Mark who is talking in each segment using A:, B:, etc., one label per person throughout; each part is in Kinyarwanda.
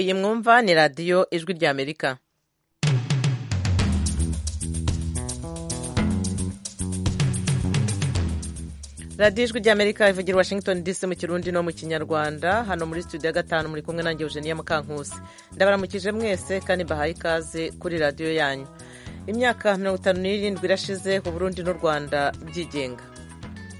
A: iyi mwumva ni radiyo ijwi ry'amerika radiyo ijwi ry'amerika ivugira washington dc mu kirundi no mu kinyarwanda hano muri studio ya gatanu muri kumwe nange eugenia mukankusi ndabaramukije mwese kandi mbahaye ikaze kuri radiyo yanyu imyaka mirongo itanu n'irindwi irashize ku burundi n'u rwanda byigenga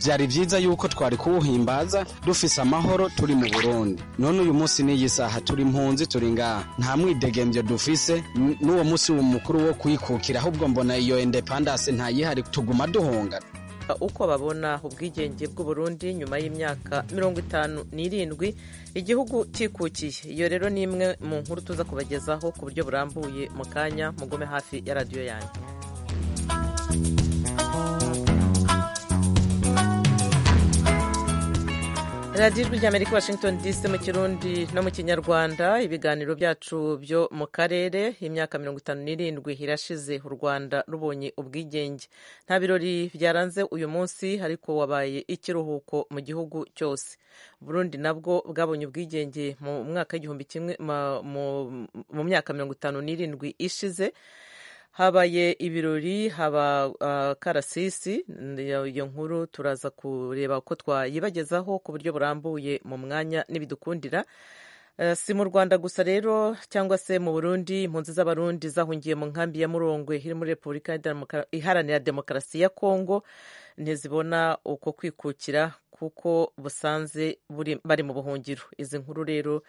B: byari byiza yuko twari kuwuhimbaza dufise amahoro turi mu burundi none uyu munsi n'iyi saha turi mpunzi turi ngaha nta mwidegembyo dufise n- n'uwo munsi mukuru wo kwikukira ahubwo mbona iyo independance ntayihari tuguma duhungana
A: uko babona ubwigenge bw'u Burundi nyuma y'imyaka mirongo itanu n'irindwi igihugu cyikukiye iyo rero ni imwe mu nkuru tuza kubagezaho ku buryo burambuye mu kanya mugome hafi ya radiyo yanyu radiyo ijwi ry'amerika washington dc mu kirundi no mu kinyarwanda ibiganiro byacu byo mu karere imyaka mirongo itanu n'irindwi irashize u rwanda rubonye ubwigenge nta birori byaranze uyu munsi ariko wabaye ikiruhuko mu gihugu cyose burundi nabwo bwabonye ubwigenge mu mwaka w'igihumbi kimwe ma- mu- mu myaka mirongo itanu n'irindwi ishize habaye ibirori haba uh, karasisi Iyo- iyo nkuru turaza kureba ko twayibagezaho ku buryo burambuye mu mwanya n'ibidukundira Eh, si mu rwanda gusa rero cyangwa se mu burundi impunzi z'abarundi zahungiye mu nkambi ya murongwe iri muri repubulika ya Demoka- iharanira demokarasi ya kongo ntizibona uko kwikukira kuko busanze buri- bari mu buhungiro izi nkuru rero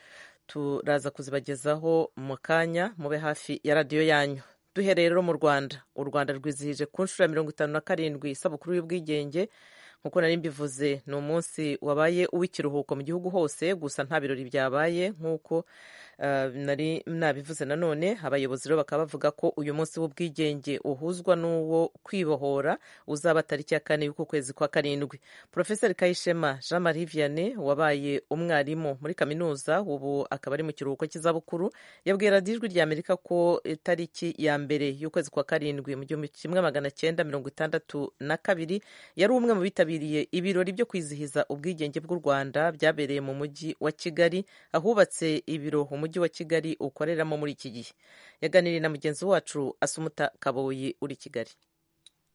A: turaza kuzibagezaho mu kanya mube hafi ya radiyo yanyu duhereye rero mu rwanda u rwanda rwizihije ku nshuro ya mirongo itanu na karindwi isabukuru y'ubwigenge nk'uko nari mbivuze ni umunsi wabaye uw'ikiruhuko mu gihugu hose gusa nta birori byabaye nk'uko eh, nari nabivuze nanone abayobozi rero bakaba bavuga ko uyu munsi w'ubwigenge uhuzwa n'uwo kwibohora uzaba tariki ya kane y'uku kwezi kwa karindwi porofeseri kayishema jean marie vianney wabaye umwarimu muri kaminuza ubu akaba ari mu kiruhuko cy'izabukuru yabwiye radiyo ijwi ry'amerika ko itariki ya mbere y'ukwezi kwa karindwi mu gihumbi kimwe magana cyenda mirongo itandatu na kabiri yari umwe mu bitabiriye ibirori byo kwizihiza ubwigenge bw'u rwanda byabereye mu mujyi wa kigali ahubatse ibiro umujyi wa kigali ukoreramo muri iki gihe yaganiriye na mugenzi wacu asumuta kaboyi uri kigali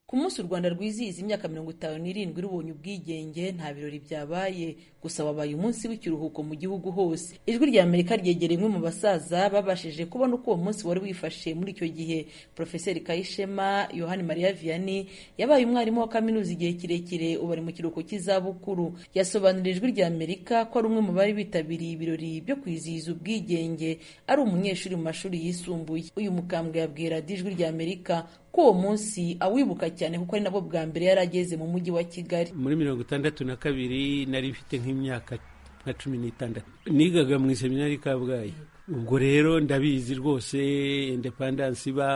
C: ku munsi u rwanda rwizihiza imyaka mirongo itanu n'irindwi rubonye ubwigenge nta birori byabaye gusa wabaye umunsi w'ikiruhuko mu gihugu hose ijwi rya amerika ryegereye umwe mu basaza babashije kubona uko uwo munsi wari wifashe muri icyo gihe porofeseri kayishema yohani mariya vianney yabaye umwarimu wa kaminuza igihe kirekire ubu ari mu kiruhuko cy'izabukuru yasobanuriye ijwi rya amerika ko ari umwe mu bari bitabiriye ibirori byo kwizihiza ubwigenge ari umunyeshuri mu mashuri yisumbuye uyu mukambwe yabwiye radiyo ijwi rya amerika ko uwo munsi awibuka cyane kuko ari nabwo bwa mbere yari ageze mu mujyi wa kigali
D: muri mirongo itandatu na kabiri nari mfite nk'imyaka nka cumi n'itandatu nigaga mu iseminari i kabgayi ubwo rero ndabizi rwose indepandansi iba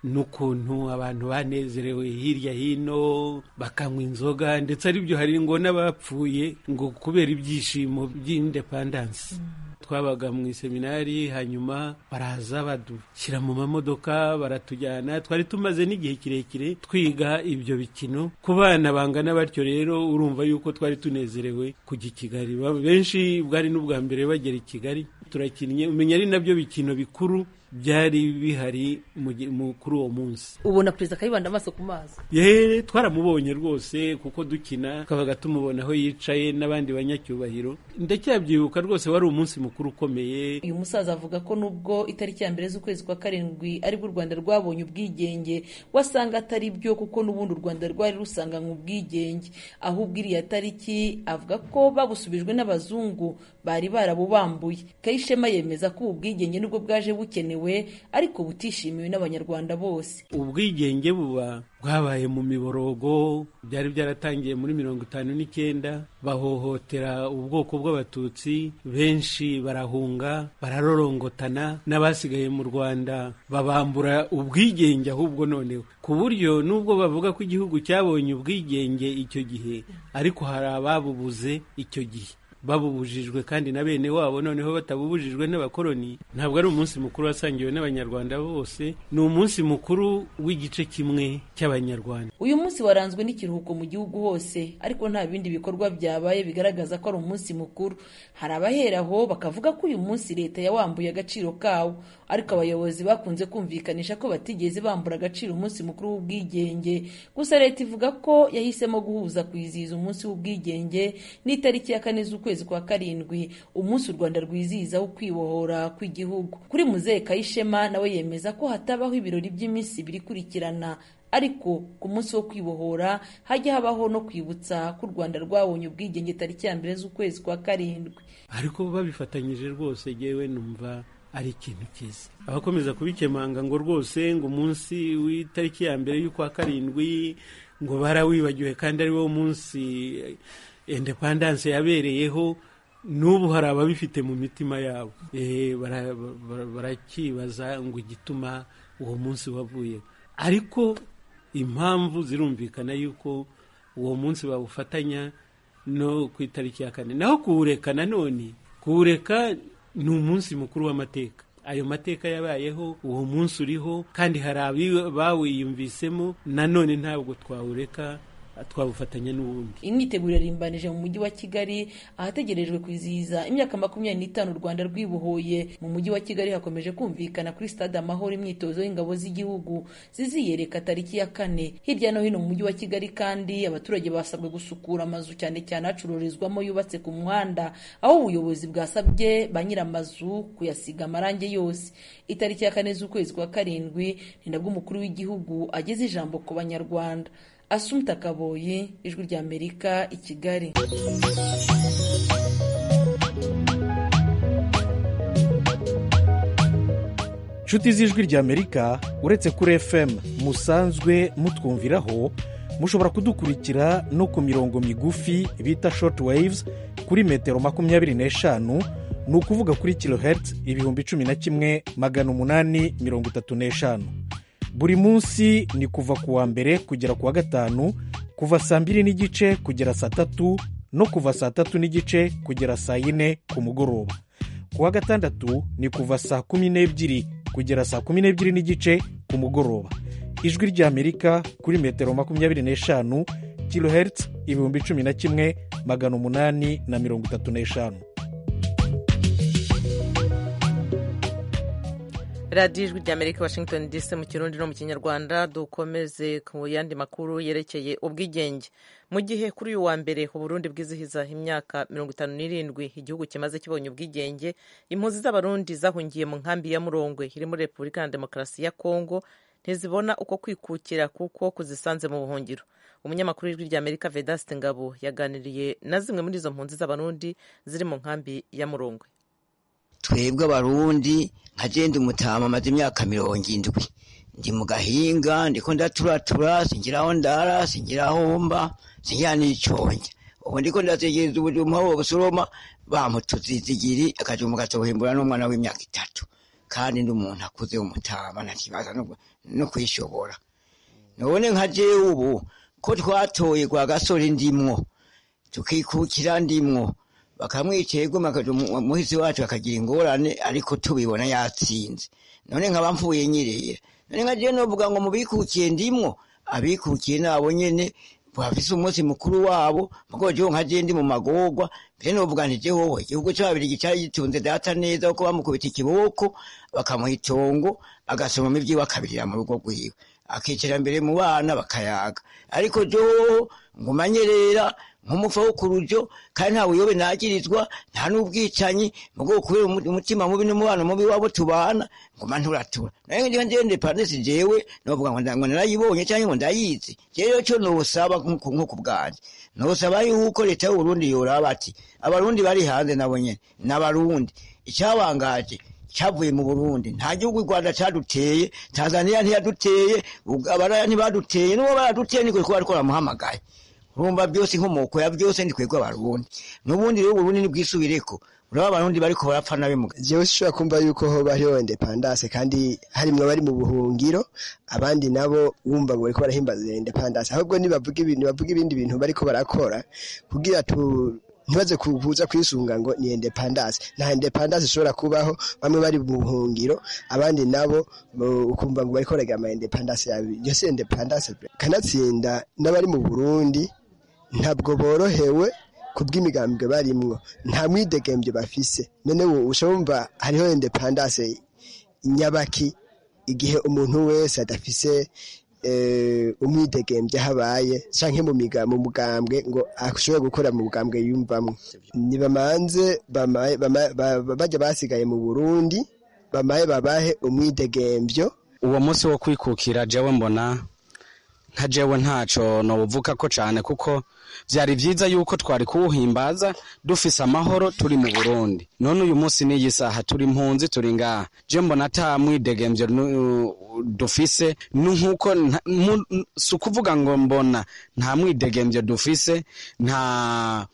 D: n'ukuntu abantu banezerewe hirya hino bakanywa inzoga ndetse aribyo hari ngo n'abapfuye ngo kubera ibyishimo by'indepandansi twabaga mu iseminari hanyuma baraza badushyira mu mamodoka baratujyana twari tumaze n'igihe kirekire twiga ibyo bikino ku bana bangana batyo rero urumva yuko twari tunezerewe kujya i kigali Ba- benshi bwari n'ubwa mbere bagera i kigali turakinnye umenya ari nabyo bikino bikuru byari bihari mu gi- mu- kuri uwo munsi
C: ubona perezida kayibanda amaso ku mazi
D: yeee twaramubonye rwose kuko dukina tukabaga tumubona aho yicaye n'abandi banyacyubahiro ndacyabyibuka rwose wari umunsi mukuru ukomeye
C: uyu musaza avuga ko nubwo itariki ya mbere z'ukwezi kwa karindwi aribwo u rwanda rwabonye ubwigenge wasanga atari byo kuko n'ubundi u rwanda rwari rusanganywe ubwigenge ahubwo iriya tariki avuga ko babusubijwe n'abazungu bari barabubambuye kayishema yemeza ko ubu bwigenge nibwo bwaje bukenewe ariko butishimiwe n'abanyarwanda bose
D: ubwigenge buba bwabaye mu miborogo byari byaratangiye muri mirongo itanu n'icyenda bahohotera ubwoko bw'abatutsi benshi barahunga bararorongotana n'abasigaye mu rwanda babambura ubwigenge ahubwo noneho ku buryo nubwo bavuga ko igihugu cyabonye ubwigenge icyo gihe ariko hari ababubuze icyo gihe babubujijwe kandi na bene wabo noneho batabubujijwe n'abakoroni ntabwo ari umunsi mukuru wasangiwe n'abanyarwanda bose ni umunsi mukuru w'igice kimwe cy'abanyarwanda
C: uyu munsi waranzwe n'ikiruhuko mu gihugu hose ariko nta bindi bikorwa byabaye bigaragaza ko ari umunsi mukuru hari abaheraho bakavuga ko uyu munsi leta yawambuye agaciro kawo ariko abayobozi bakunze kumvikanisha ko batigeze bambura agaciro umunsi mukuru w'ubwigenge gusa leta ivuga ko yahisemo guhuza kwizihiza umunsi w'ubwigenge n'itariki ya kane z'ukwezi kwa karindwi umunsi u rwanda rwizihizaho ukwibohora kw'igihugu kuri muzehe kayishema nawe yemeza ko hatabaho ibirori by'iminsi ibiri ikurikirana ariko ku munsi wo kwibohora hajya habaho no kwibutsa ko u rwanda rwabonye ubwigenge tariki ya mbere z'ukwezi kwa karindwi
D: ariko babifatanyije rwose yewe numva ari ikintu cyiza abakomeza kubikemanga ngo rwose ngo umunsi w'itariki ya mbere y'ukwa karindwi ngo barawibagiwe kandi ari wo munsi indepandanse yabereyeho n'ubu hari ababifite mu mitima yabo barakibaza ngo igituma uwo munsi wavuyeho ariko impamvu zirumvikana yuko uwo munsi bawufatanya no ku itariki ya kane naho kuwureka nanone kuwureka ni umunsi mukuru w'amateka ayo mateka yabayeho uwo munsi uriho kandi hari abawiyumvisemo nanone ntabwo twawureka twawufatanya n'ubundi
C: imyiteguro yarimbanije mu mujyi wa kigali ahategerejwe kwizihiza imyaka makumyabiri n'itanu u rwanda rwibohoye mu mujyi wa kigali hakomeje kumvikana kuri stade amahoro imyitozo y'ingabo z'igihugu ziziyereka tariki ya kane hirya no hino mu mujyi wa kigali kandi abaturage basabwe gusukura amazu cyane cyane acururizwamo yubatse ku muhanda aho ubuyobozi bwasabye ba nyir'amazu kuyasiga amarangi yose itariki ya kane z'ukwezi kwa karindwi ni nabwo umukuru w'igihugu ageze ijambo ku banyarwanda asumta kaboye ijwi rya amerika i kigali
E: inshuti z'ijwi rya amerika uretse kuri fm musanzwe mutwumviraho mushobora kudukurikira no ku mirongo migufi bita short waves kuri metero makumyabiri n'eshanu ni ukuvuga kuri kilohertz ibihumbi cumi na kimwe magana umunani mirongo itatu n'eshanu buri munsi ni kuva ku wa mbere kugera ku wa gatanu kuva saa mbiri n'igice kugera saa tatu no kuva saa tatu n'igice kugera saa yine ku mugoroba ku wa gatandatu ni kuva saa kumi n'ebyiri kugera saa kumi n'ebyiri n'igice ku mugoroba ijwi ry'amerika kuri metero makumyabiri n'eshanu kilohertz ibihumbi cumi na kimwe magana umunani na mirongo itatu n'eshanu
A: radiyo ijwi rya amerika washington dc mu kirundi no mu kinyarwanda dukomeze ku yandi makuru yerekeye ubwigenge mu gihe kuri uyu wa mbere uburundi bwizihiza imyaka mirongo itanu n'irindwi igihugu kimaze kibonye ubwigenge impunzi z'abarundi zahungiye mu nkambi ya murongwe iri muri repubulika ya demokarasi ya kongo ntizibona uko kwikukira kuko kuzisanze mu buhungiro umunyamakuru w'ijwi rya amerika vedaste ngabo yaganiriye na zimwe muri izo mpunzi z'abarundi ziri mu nkambi ya murongwe
F: twebwe abarundi nkagenda umutama amaze imyaka mirongo indwi ndi mu gahinga ndiko ndaturatura singiraho ndara singiraho mba singira n'iconja ubu ndiko ndategereza ubujuma busoroma bamutuze izigiri akajuma gatohimbura n'umwana w'imyaka itatu kandi ndi umuntu akuze umutama ntakibaza no kwishobora none nka jewe ubu ko twatoye kwa gasore ndimwo tukikukira ndimwo bakamwica yegoma muhizi wacu akagira ingorane ariko tubibona yatsinze none nkaba mvuye nyirera none nka jewe novuga ngo mubikukiye ndimwo abikukiye nabo nyene bafise umunsi mukuru wabo mugo jewe nka jewe ndi mu magorwa mbere novuga nti je wowe igihugu c'ababirigi cari gitunze data neza kuko bamukubita ikiboko bakamuha itongo agasomamo ivyiwe akabirira mu rugo rwiwe akicara mbere mu bana bakayaga ariko jewe ngumanyerera nk'umufa wo ku rujo kandi nta buyobe nagirizwa nta n'ubwicanyi mu bwoko kubera umutima mubi n'umubano mubi wabo tubana nguma nturatura nayo ngiye ngiye ndepandensi jewe novuga ngo ngo narayibonye cyangwa ngo ndayizi jewe cyo nosaba nko ku bwanjye nosaba yuko leta y'uburundi yoraba ati abarundi bari hanze nabo nyene n'abarundi icyabangaje cyavuye mu Burundi nta gihugu u Rwanda cyaduteye Tanzania ntiyaduteye abaraya ntibaduteye n'uwo baraduteye niko ariko baramuhamagaye urumva byose inkomoko ya byose ni twebwe abarundi n'ubundi rero uburundi ntibwisubireko uraba abarundi bariko barapfa nabi
G: jewe ushobora kumva yuko ho bariho independance kandi harimwe bari mu buhungiro abandi nabo wumva ngo bariko barahimbaza independance ahubwo nibavuga ibintu bavuga ibindi bintu bariko barakora kugira tu ntibaze kuvuza kwisunga ngo ni independance nta independance ishobora kubaho bamwe bari mu buhungiro abandi nabo mu- ukumva ngo bariko baragira ama independence yabo iyo si independance pe. kanatsinda n'abari mu burundi ntabwo borohewe ku bw'imigambwe barimwo nta mwidegembyo bafise none ubu ushobumva hariho independence nyabaki igihe umuntu wese adafise eh, umwidegembyo habaye canke mu miga mu mugambwe ngo ashobore gukora mu mugambwe yumvamwo nibamanze bamaye- bama- ba- ba- bajya basigaye mu Burundi bamaye babahe umwidegembyo
B: uwo munsi wo kwikukira jewe mbona nka jewe ntaco nobuvuga ko cane kuko vyari vyiza yuko twari kuwuhimbaza dufise amahoro turi mu Burundi none uyu munsi n'iyi saha turi impunzi turi ngaha je mbona ata mwidegemvyo nu- dufise nu- nkuko nta- mu- n- si ukuvuga ngo mbona nta mwidegemvyo dufise nta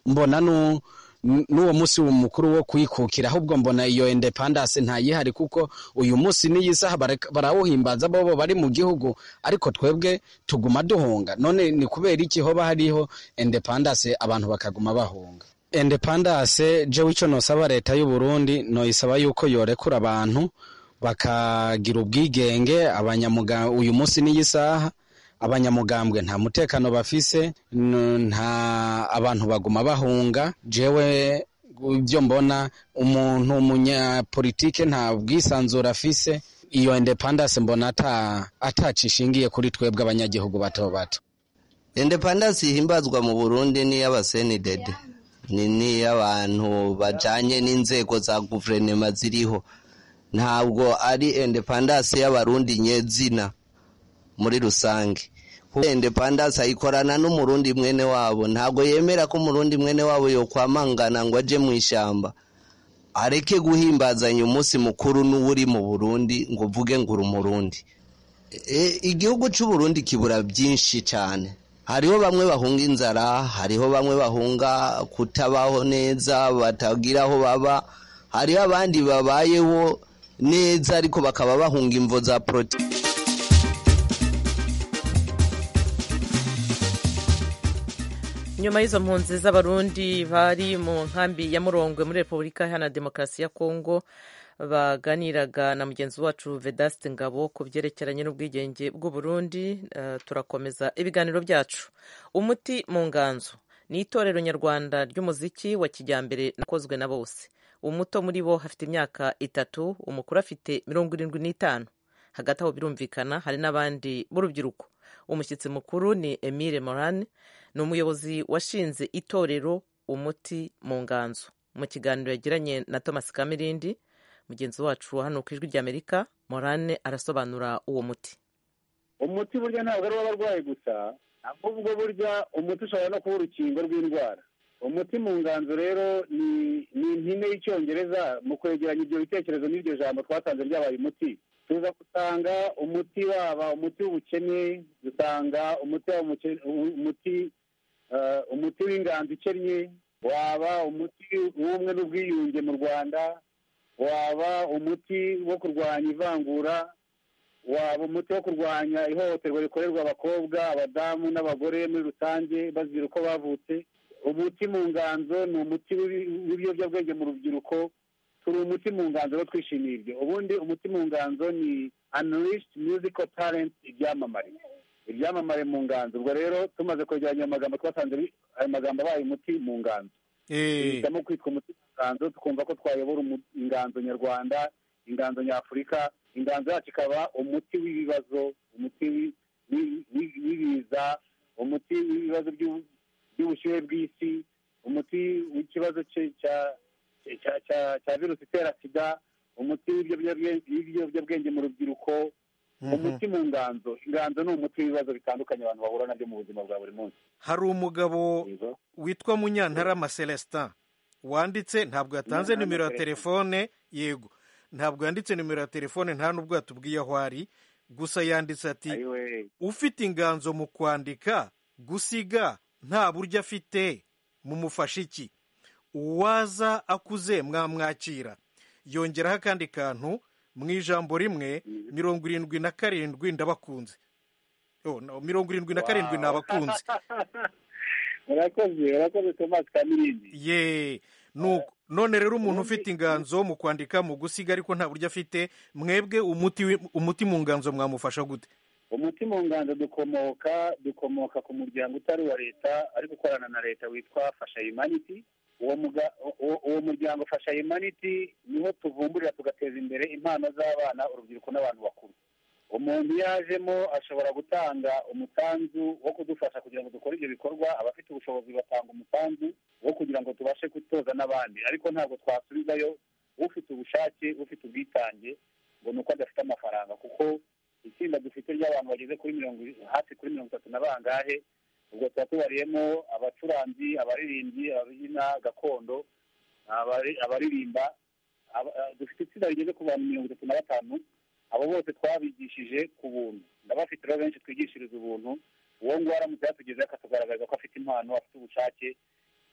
B: mbona nu n- n'uwo munsi mukuru wo kwikukira ahubwo mbona iyo independence ntayihari kuko uyu munsi n'iyi saha barek- barawuhimbaza bobo bari mu gihugu ariko twebwe tuguma duhunga none ni kubera iki hoba hariho independence abantu bakaguma bahunga independence jewe icyo nosaba leta y'u Burundi noyisaba yuko yorekura abantu bakagira ubwigenge abanyamuga uyu munsi n'iyi saha abanyamugambwe nta mutekano bafise n- nta abantu baguma bahunga jewe ibyo mbona umuntu umunyapolitike nta bwisanzure afise iyo independence mbona ata- atacishingiye kuri twebwe abanyagihugu bato bato
H: independence ihimbazwa mu burundi n'iy'abasenidede ni n'iy'abantu bajanye n'inzego za guverinoma ziriho ntabwo ari independence y'abarundi nyezina muri rusange kuko independence ayikorana n'umurundi mwene wabo ntabwo yemera ko umurundi mwene wabo yokwamangana ngo aje mu ishyamba areke guhimbazanya umunsi mukuru n'uwuri mu burundi ngo uvuge ngo uri umurundi E, igihugu cy'u Burundi kibura byinshi cyane hariho bamwe bahunga inzara hariho bamwe bahunga kutabaho neza batagira aho baba hariho abandi babayeho neza ariko bakaba bahunga imvo za prote
A: nyuma y'izo mpunzi z'abarundi bari mu nkambi ya murongwe muri repubulika iharanira demokarasi ya kongo baganiraga na mugenzi wacu vedaste ngabo ku byerekeranye n'ubwigenge bw'uburundi eh, turakomeza ibiganiro byacu umuti mu nganzo ni itorero nyarwanda ry'umuziki wa kijyambere nakozwe na bose umuto muri bo afite imyaka itatu umukuru afite mirongo irindwi n'itanu hagati aho birumvikana hari n'abandi b'urubyiruko umushyitsi mukuru ni emile morane ni umuyobozi washinze itorero umuti mu nganzo mu kiganiro yagiranye na thomas kamirindi mugenzi wacu wa hano ku ijwi ry'amerika morane arasobanura uwo muti
I: umuti burya ntabwo ari uw'abarwayi gusa ahubwo burya umuti ushobora no kuba urukingo rw'indwara umuti mu nganzo rero ni ni impine y'icyongereza mu kwegeranya ibyo bitekerezo n'iryo jambo twatanze ryabaye umuti tuza gusanga umuti waba umuti w'ubukene dusanga umuti waba umuke- u- umuti eh, umuti w'inganzo ikennye waba umuti w'ubumwe n'ubwiyunge mu rwanda waba umuti wo kurwanya ivangura waba umuti wo kurwanya ihohoterwa rikorerwa abakobwa abadamu n'abagore muri rusange bazira uko bavutse umuti mu nganzo ni umuti w'ibi- w'ibiyobyabwenge mu rubyiruko turi umuti mu nganzo rero twishimiye ibyo ubundi umuti mu nganzo ni unleashed musical talent ibyamamare ibyamamare mu nganzo ubwo rero tumaze kwegeranya ayo magambo twasanze ari- ayo magambo abaye umuti mu nganzo duhitamo kwitwa umuti inganzo tukumva ko twayobora umu- inganzo nyarwanda inganzo nyafurika inganzo yacu ikaba umuti w'ibibazo umuti wi- wi- wi- w'ibiza umuti w'ibibazo by'u- by'ubushyuhe bw'isi umuti w'ikibazo cye- cya- cya- cya- cya virusi itera sida umuti w'ibiyobyabwenge w'ibiyobyabwenge mu rubyiruko umuti mu nganzo inganzo ni umuti w'ibibazo bitandukanye abantu bahura nabyo mu buzima bwa buri munsi
E: hari umugabo
I: Yego.
E: witwa munyantarama celestin wanditse ntabwo yatanze
I: Munyantarama
E: nimero ya
I: Celestin.
E: telefone yego ntabwo yanditse nimero ya telefone nta n'ubwo yatubwiye aho ari gusa yanditse ati
I: ayiwe
E: ufite inganzo mu kwandika gusiga nta buryo afite mumufashe iki uwaza akuze mwamwakira yongeraho akandi kantu mu ijambo rimwe mirongo irindwi na karindwi ndabakunze Oh, no, mirongo irindwi na karindwi ni abakunzi
I: urakoze urakoze tomasi kamirindi
E: ye nuko none rero umuntu ufite inganzo mu kwandika mu gusiga ariko nta buryo afite mwebwe umuti wi- umuti mu nganzo mwamufasha gute
I: umuti mu nganzo dukomoka dukomoka ku muryango utari uwa leta ariko ukorana na leta witwa fasha humanity uwo muga- uwo- uwo muryango fasha humanity niho tuvumburira tugateza imbere impano z'abana urubyiruko n'abantu bakuru umuntu iyo ajemo ashobora gutanga umusanzu wo kudufasha kugira ngo dukore ibyo bikorwa abafite ubushobozi batanga umusanzu wo kugira ngo tubashe gutoza n'abandi ariko ntabwo twasubizayo ufite ubushake ufite ubwitange ngo ni uko adafite amafaranga kuko itsinda dufite ry'abantu bageze kuri mirongo i- hafi kuri mirongo itatu na bangahe ubwo tuba tubariyemo abacuranzi abaririmbyi ababyina gakondo abari- abaririmba aba- eh, dufite itsinda rigeze ku bantu mirongo itatu na batanu abo bose twabigishije ku buntu ndabafite rero benshi twigishiriza ubuntu uwo nguwo aramutse yatugezeho akatugaragaza ko afite impano afite ubushake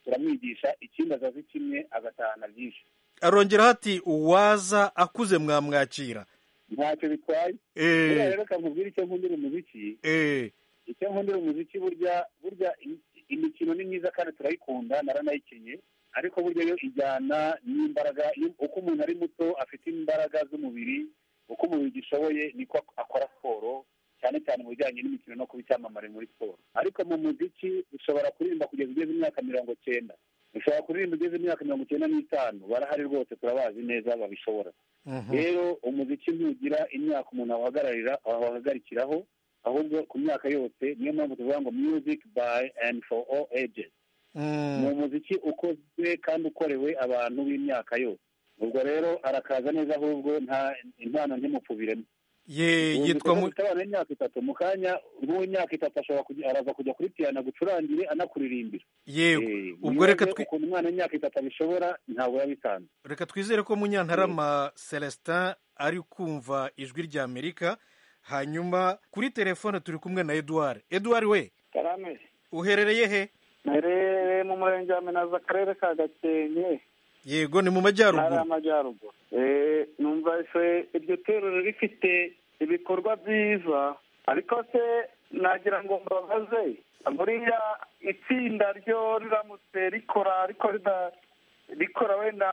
I: turamwigisha ikindi azazi kimwe agatahana byinshi
E: arongeraho ati uwaza akuze mwamwakira
I: ntacyo bitwaye buriya
E: eee
I: rero kamubwira icyo nkundira umuziki
E: eee
I: icyo nkundira umuziki burya burya im- imikino ni myiza kandi turayikunda naranayikinnye ariko burya yo ijyana n'imbaraga iyo- uko umuntu ari muto afite imbaraga z'umubiri uko umubiri ugishoboye niko ak- akora siporo cyane cyane mu bijyanye n'imikino no kuba icyamamare muri siporo ariko mu muziki ushobora kuririmba kugeza ugeze imyaka mirongo cyenda ushobora kuririmba ugeze imyaka mirongo icyenda n'itanu barahari rwose turabazi neza babishobora rero umuziki ntugira imyaka umuntu awuhagararira awuhagarikiraho ahubwo ku myaka yose niyo mpamvu tuvuga ngo music by and for all ages ni umuziki ukozwe kandi ukorewe abantu b'imyaka yose ubwo rero arakaza neza ahubwo nta impano ntimupfubiremo
E: ye yitwa mu-
I: mufite abana b'imyaka itatu mu kanya nk'uw'imyaka itatu ashobora kujya- araza kujya kuri piyano gucurangire anakuririmbira
E: yego
I: Eh,
E: ubwo reka
I: nibaze
E: twi-
I: ukuntu umwana w'imyaka itatu abishobora ntabwo yabisanzwe
E: reka twizere ko munyantarama celestin ari kumva ijwi ry'amerika hanyuma kuri telefone turi kumwe na eduard eduard we
J: karame
E: uherereye he
J: nterereye mu murenge wa minazi akarere ka gakenke
E: yego ni mu
J: ntara
E: majyaruguru
J: y'amajyaruguru Eh, numva se iryo torero rifite ibikorwa byiza ariko se nagira ngo mbabaze buriya itsinda ryo riramutse rikora ariko rida- rikora wenda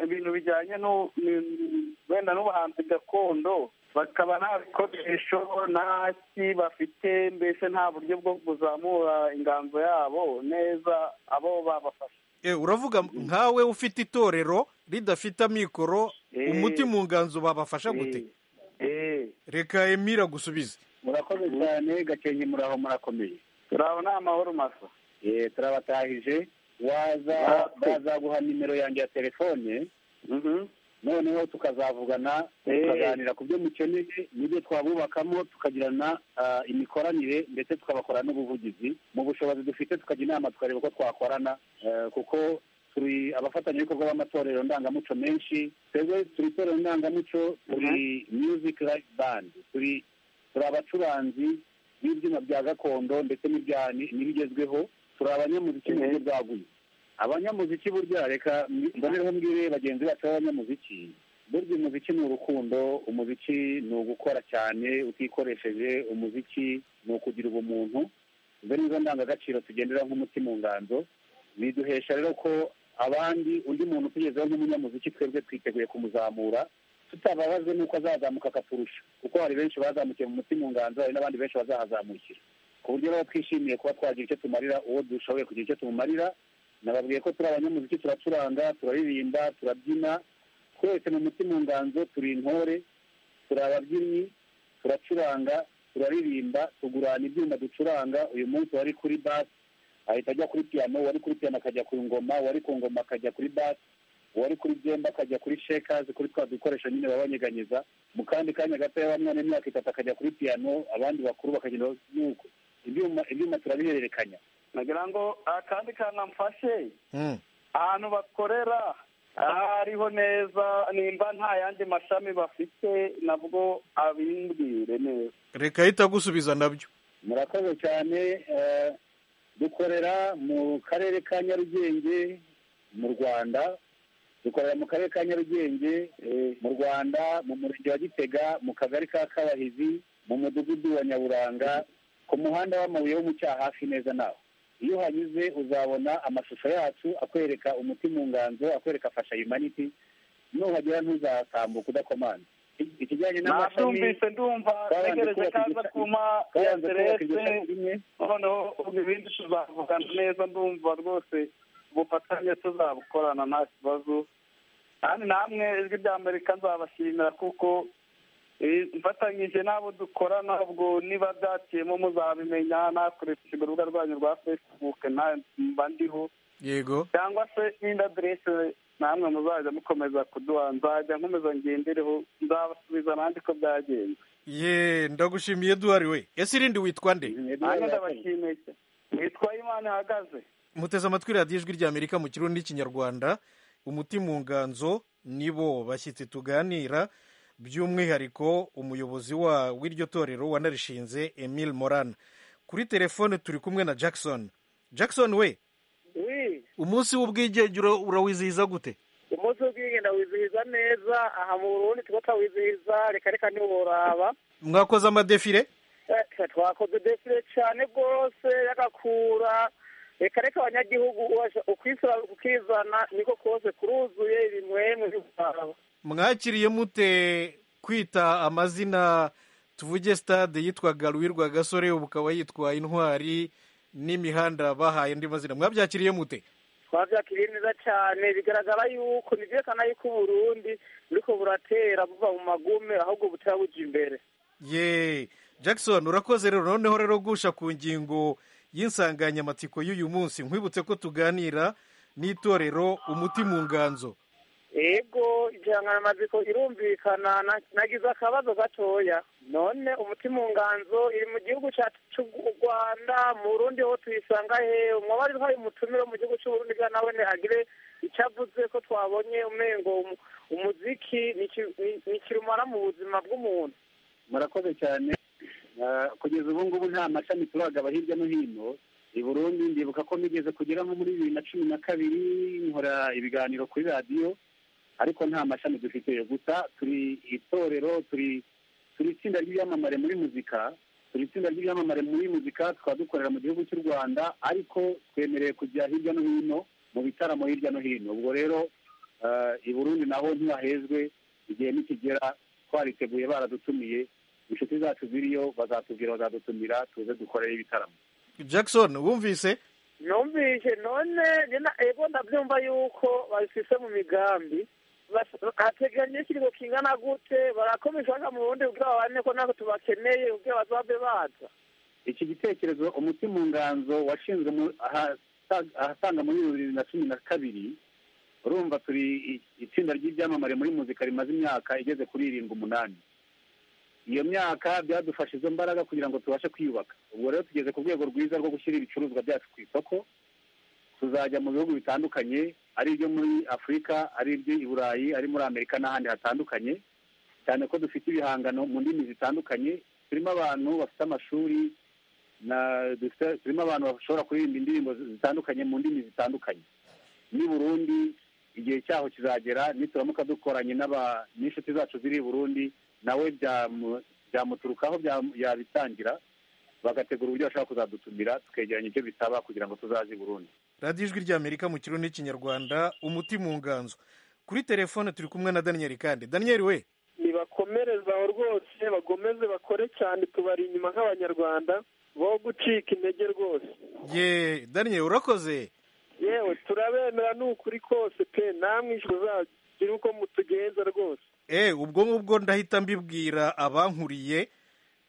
J: ibintu bijyanye n'u- ni- wenda n'ubuhanzi gakondo bakaba nta bikoresho nta ki bafite mbese nta buryo bwo kuzamura inganzo yabo neza abo babafasha
E: Eh, uravuga nkawe ufite itorero ridafite amikoro
J: Eh.
E: umuti mu nganzo babafasha gute
J: Eh, eh.
E: reka emira gusubize
I: murakoze cyane gakenke muri aho murakomeye
J: turabona amahoro masa
I: Eh, turabatahije waza
J: Natwe.
I: bazaguha nimero yanjye ya telefone
J: Mhm.
I: noneho tukazavugana
J: Eh.
I: tukaganira ku byo mukeneye n'ibyo twabubakamo tukagirana ah, imikoranire ndetse tukabakora n'ubuvugizi mu bushobozi dufite tukajya inama tukareba uko twakorana eh, kuko turi abafatanyabikorwa b'amatorero ndangamuco menshi twebwe turi itorero ndangamuco turi music life band turi turi abacuranzi b'ibyuma bya gakondo ndetse n'ibya- n'ibigezweho turi abanyamuziki mu buryo bwaguye abanyamuziki burya reka mbi- mbonereho mbwire bagenzi bacu b'abanyamuziki burya umuziki ni urukundo umuziki ni ugukora cyane utikoresheje umuziki ni ukugira ubumuntu izo ni zo ndangagaciro tugendera nk'umuti mu nganzo biduhesha rero ko abandi undi muntu utugezeho nk'umunyamuziki twebwe twiteguye kumuzamura tutababazwe n'uko azazamuka akaturusha kuko hari benshi bazamukiye mu mutima nganzo hari n'abandi benshi bazahazamukira ku buryo rero twishimiye kuba twagira icyo tumarira uwo dushoboye kugira icyo tumumarira nababwiye ko turi abanyamuziki turacuranga turaririmba turabyina twese mu mutima nganzo turi intore turi ababyinnyi turacuranga turaririmba tugurana ibyuma ducuranga uyu munsi wari kuri basi ahita ajya kuri piyano wari kuri piyano akajya ku ngoma wari ku ngoma akajya kuri basi uwari kuri byemba akajya kuri shekazi kuri twa dukoresho nyine baba banyeganyeza mu kandi kanya gato y'abamwana imyaka itatu akajya kuri piyano abandi bakuru bakagenda yuko ibyuma ibyuma turabihererekanya
J: nagira ngo akandi kanamfashe
E: Mm.
J: ahantu bakorera aho ariho neza nimba nta yandi mashami bafite nabwo abimbwire neza
E: reka ahita agusubiza nabyo
I: murakoze cyane eh, dukorera mu karere ka nyarugenge mu rwanda dukorera mu karere ka nyarugenge eh, mu rwanda mu murenge wa gitega mu kagari ka kabahizi mu mudugudu wa nyaburanga ku muhanda w'amabuye wo mu cyahafi neza nawe iyo uhanyuze uzabona amashusho yacu akwereka umuti mu nganzo akwereka fasha yumaniti nuhagera ntuzatambuka udakomanda ikijyanye n'amashami
J: nabyumvise ndumva ntegereje kaza kuma ya
I: twabanza kubaka iryo
J: derese
I: shami rimwe
J: noneho ubu ibindi tuzavugana neza ndumva rwose ubufatanye tuzabukorana nta kibazo kandi namwe ijwi rya amerika nzabashimira kuko eh, mfatanyije n'abo dukora ntabwo niba byaciyemo muzabimenya nakoresheje urubuga rwanyu rwa facebook na mba ndiho
K: yego
J: cyangwa se n'indi aderese namwe muzajya mukomeza kuduha nzajya nkomeza ngendereho nzabasubiza nandi ko byagenze
K: ye ndagushimiye duhari we ese irindi witwa nde
J: nanjye ndabashimiye cyane. nitwa imana ihagaze
K: muteze amatwi radiyo ijwi ry'amerika mu kirundi n'ikinyarwanda umuti mu nganzo nibo bashyitsi tuganira by'umwihariko umuyobozi wa w'iryo torero wanarishinze emile morana kuri telefone turi kumwe na jackson jackson we umunsi w'ubwigenge ura- urawizihiza gute
L: umunsi w'ubwigenge wizihiza neza aha mu burundi tuba twawizihiza reka reka ntiworaba
K: mwakoze amadefire
L: Eh, twakoze defile cyane rwose y'agakura reka reka abanyagihugu uwaje- ukwisura ukizana niko kose kuruzuye ibimwemwe by'ubwabo
K: mwakiriye mute kwita amazina tuvuge stade yitwaga ruwirwa gasore ubu ukaba yitwa intwari n'imihanda bahaye andi mazina mwabyakiriye mute
L: twabyakiriye neza cyane bigaragara yuko ntibyerekana yuko uburundi buriko buratera buva mu magume ahubwo butera buja imbere
K: ye jackson urakoze rero noneho rero gusha ku ngingo y'insanganyamatsiko y'uyu munsi nkwibutse ko tuganira n'itorero umuti mu nganzo
L: ego insanganyamatsiko irumvikana na- nagize akabazo gatoya none umutima unganzo iri mu gihugu cyacu cy'u rwanda mu burundi ho tuyisanga hehe umwabari hari umutumire wo mu gihugu cy'u burundi bwa nawe agire icyo avuze ko twabonye umengo umu- umuziki ni iki- ni- ni kirumara mu buzima bw'umuntu
I: murakoze cyane Ah, kugeza ubu ngubu nta mashami turagaba hirya no hino i burundi ndibuka ko nigeze kugera nko muri bibiri na cumi na kabiri nkora ibiganiro kuri radiyo ariko nta mashami dufite gusa turi itorero turi turi itsinda ry'ibyamamare muri muzika turi itsinda ry'ibyamamare muri muzika tukaba dukorera mu gihugu cy'u rwanda ariko twemerewe kujya hirya no hino mu bitaramo hirya no hino ubwo rero ah, i burundi naho ntibahezwe igihe nikigera twariteguye baradutumiye inshuti zacu ziriyo bazatubwira bazadutumira tuze dukorere ibitaramo
K: jackson wumvise
L: numvise none njye na- ego ndabyumva yuko babifise mu migambi Bas- hateganya ikirigo kingana gute barakomeje baga mu burundi kugira babane ko natwe tubakeneye kugira bazabe baza
I: iki gitekerezo umuti mu nganzo washinzwe mu- ahasa- ahasaga muri bibiri na cumi na kabiri urumva turi i- itsinda ry'ibyamamare muri muzika rimaze imyaka igeze kuri irindwi umunani iyo myaka byadufashe izo mbaraga kugira ngo tubashe kwiyubaka ubwo rero tugeze ku rwego rwiza rwo gushyira ibicuruzwa byacu ku isoko tuzajya mu bihugu bitandukanye ari ibyo muri afurika ari ibyo i burayi ari muri amerika n'ahandi hatandukanye cyane ko dufite ibihangano mu ndimi zitandukanye turimo abantu bafite amashuri na dufite- turimo abantu bashobora kuririmba indirimbo zitandukanye mu ndimi zitandukanye n'i burundi igihe cyaho kizagera nituramuka dukoranye n'aba- n'inshuti zacu ziri i burundi nawe byamu- byamuturukaho byamu- yabitangira bagategura uburyo bashobora kuzadutumira tukegeranya ibyo bisaba kugira ngo tuzaze i burundi
K: radiyo ijwi ry'amerika mu kirundi n'ikinyarwanda umuti mu nganzo kuri telefone turi kumwe na daniel kandi daniel we
M: nibakomereze aho rwose bagomeze bakore cyane tubari inyuma nk'abanyarwanda bo gucika intege rwose
K: ye daniel urakoze
M: yewe turabemera ni ukuri kose pe namwe ijuru zagira uko mutugenza rwose
K: e ubwo ngubwo ndahita mbibwira abankuriye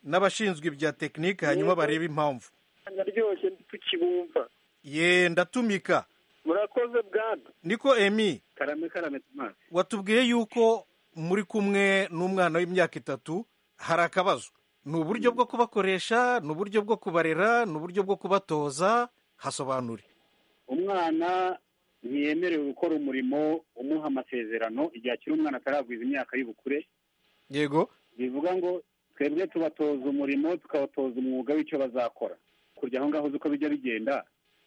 K: n'abashinzwe ibya tekinike hanyuma barebe impamvu
M: naryoshye ntitukibumva
K: ye ndatumika
M: murakoze bwana
K: niko emi
I: karame karame tomasi
K: watubwiye yuko muri kumwe n'umwana w'imyaka itatu hari akabazo ni uburyo bwo kubakoresha ni uburyo bwo kubarera ni uburyo bwo kubatoza hasobanure
I: umwana ntiyemerewe gukora umurimo umuha amasezerano igihe akiri umwana ataragwiza imyaka y'ubukure
K: yego
I: bivuga ngo twebwe tubatoza umurimo tukabatoza umwuga w'icyo bazakora kurya aho ngaho uzi uko bijya bigenda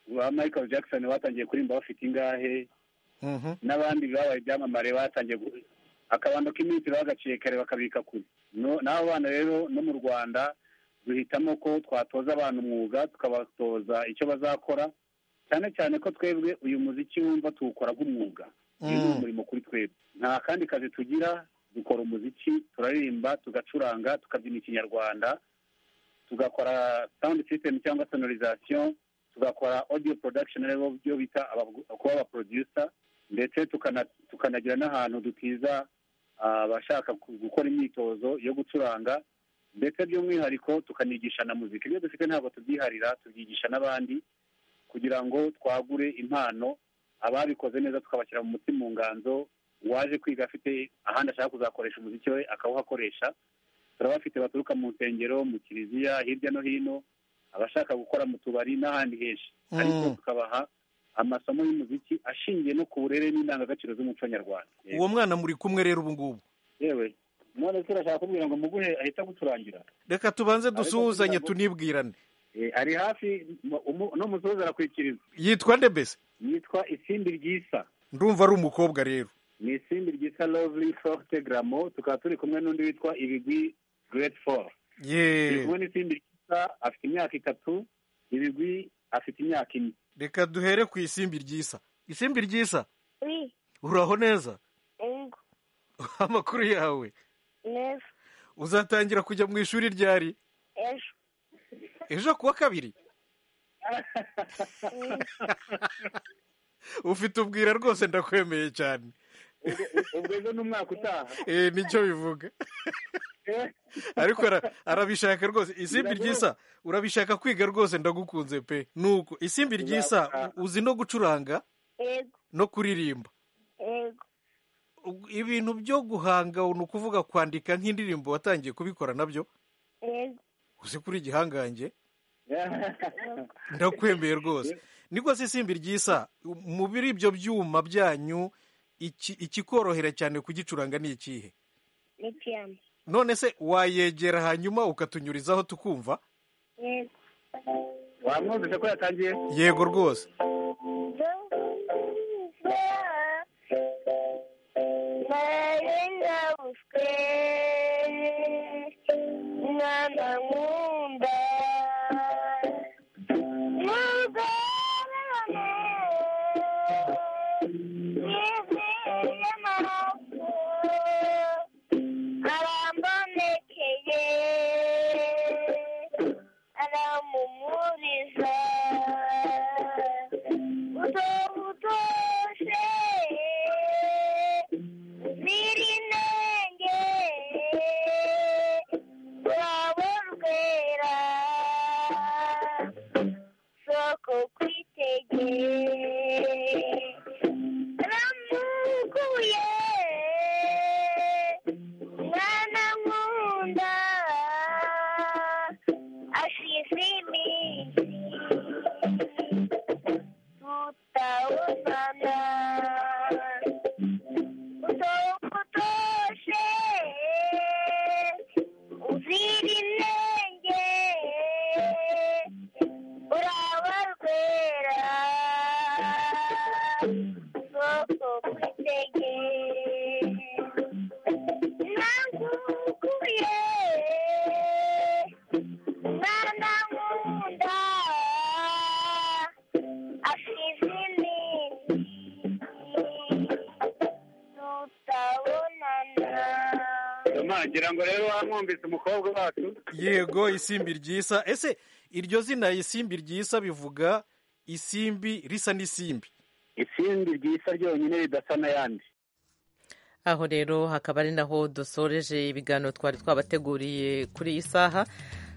I: ba michael jackson batangiye kuririmba bafite ingahe n'abandi babaye ibyamamare batangiye gu- akabando k'iminsi bagaciye kare bakabika kure No- n'abo bana rero no mu rwanda duhitamo ko twatoza abantu umwuga tukabatoza icyo bazakora cyane cyane ko twebwe uyu muziki wumva tuwukora nk'umwuga uyu ni umurimo kuri twebwe nta kandi kazi tugira dukora umuziki turaririmba tugacuranga tukabyina ikinyarwanda tugakora sound system cyangwa sonorization tugakora audio production aribo byo bita abagu- kuba aba producer ndetse tukana- tukanagira n'ahantu dutiza ah, abashaka ku- gukora imyitozo yo gucuranga ndetse by'umwihariko tukanigisha na muzika ibyo dufite ntabwo tubyiharira tubyigisha n'abandi kugira ngo twagure impano ababikoze neza tukabashyira mu muti mu nganzo uwaje kwiga afite ahandi ashaka kuzakoresha umuziki we akawuhakoresha turabafite baturuka mu nsengero mu kiliziya hirya no hino abashaka gukora mu tubari n'ahandi henshi
K: Mm.
I: ariko tukabaha amasomo y'umuziki ashingiye no ku burere n'indangagaciro z'umuco nyarwanda
K: uwo mwana muri kumwe rero ubu ngubu
I: yewe none se urashaka kumbwira ngo muguhe ahita gucurangira
K: reka tubanze dusuhuzanye
I: Ariko
K: tunibwirane
I: Eh, ari hafi mu- umu- no musozi arakwikiriza
K: yitwa nde mbese
I: yitwa isimbi ryisa
K: ndumva ari umukobwa rero
I: ni isimbi ryisa lovely forte gramo tukaba turi kumwe n'undi witwa ibigwi great four turi
K: yeee
I: kumwe n'isimbi ryisa afite imyaka itatu ibigwi afite imyaka ine
K: reka duhere ku isimbi ryisa isimbi ryisa
N: Oui,
K: uraho neza
N: Ego,
K: amakuru yawe
N: neza,
K: uzatangira kujya mu ishuri ryari
N: ejo.
K: ejo kuwa kabiri ufite ubwira rwose ndakwemeye cyane
I: ubwo ejo ni umwaka utaha
K: Eh, nicyo bivuga ariko ara- arabishaka rwose isimbi ryisa urabishaka kwiga rwose ndagukunze pe nuko isimbi ryisa u- uzi no gucuranga
N: Ego,
K: no kuririmba
N: ego,
K: U- ibintu byo guhanga ni ukuvuga kwandika nk'indirimbo watangiye kubikora nabyo
N: ego.
K: uzi kuri igihangange ndakwemeye rwose niko se isimbi ryisa mu biri ibyo byuma byanyu iki- ikikorohera cyane kugicuranga ni ikihe
N: Ni piyano.
K: none se wayegera hanyuma ukatunyurizaho tukumva
N: Ego.
I: wamwumvise ko yatangiye
K: yego rwose
N: Marengabushwe, mwana nkunda, mugorane, nizeye amaraso, arambonekeye, aramumuriza, uzobutoshe, zirinenge, rwawe rwera, soko kwitegeye, ramukuye, mwana nkunda, ashize iminsi, tutawubona, utawukutoshe, uzira inenge, uraba rwera, soko kwitegeye, nangukuye, mwana nkunda, ashize iminsi, tutabonana.
I: ngira ngo rero wamwumvise umukobwa wacu
K: yego isimbi ryisa ese iryo zina isimbi ryisa bivuga isimbi risa n'isimbi
I: isimbi ryisa ryonyine ridasa n'ayandi
A: aho rero hakaba ari naho dusoreje ibiganiro twari twabateguriye kuri iyi saha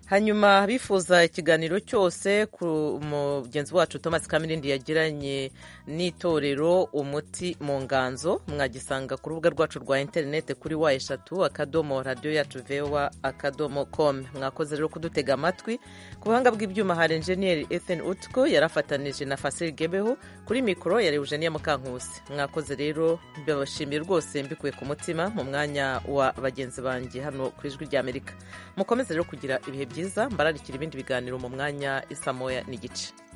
A: hanyuma bifuza ikiganiro cyose ku mugenzi wacu thomas kamirindi yagiranye n'itorero umuti mu nganzo mwagisanga ku rubuga rwacu rwa interineti kuri wa eshatu akadomo radiyo yacu vewa akadomo komu mwakoze rero kudutega amatwi ku buhanga bw'ibyuma hari enjeniyeri ethan utko yarafatanije na fasiri gebeho kuri mikoro yari eugenia mukankusi mwakoze rero mbabashimiye rwose mbikuye ku mutima mu mwanya wa bagenzi banjye hano ku ijwi ry'amerika mukomeze rero kugira ibihe byiza mbararikira ibindi biganiro mu mwanya isamoya n'igice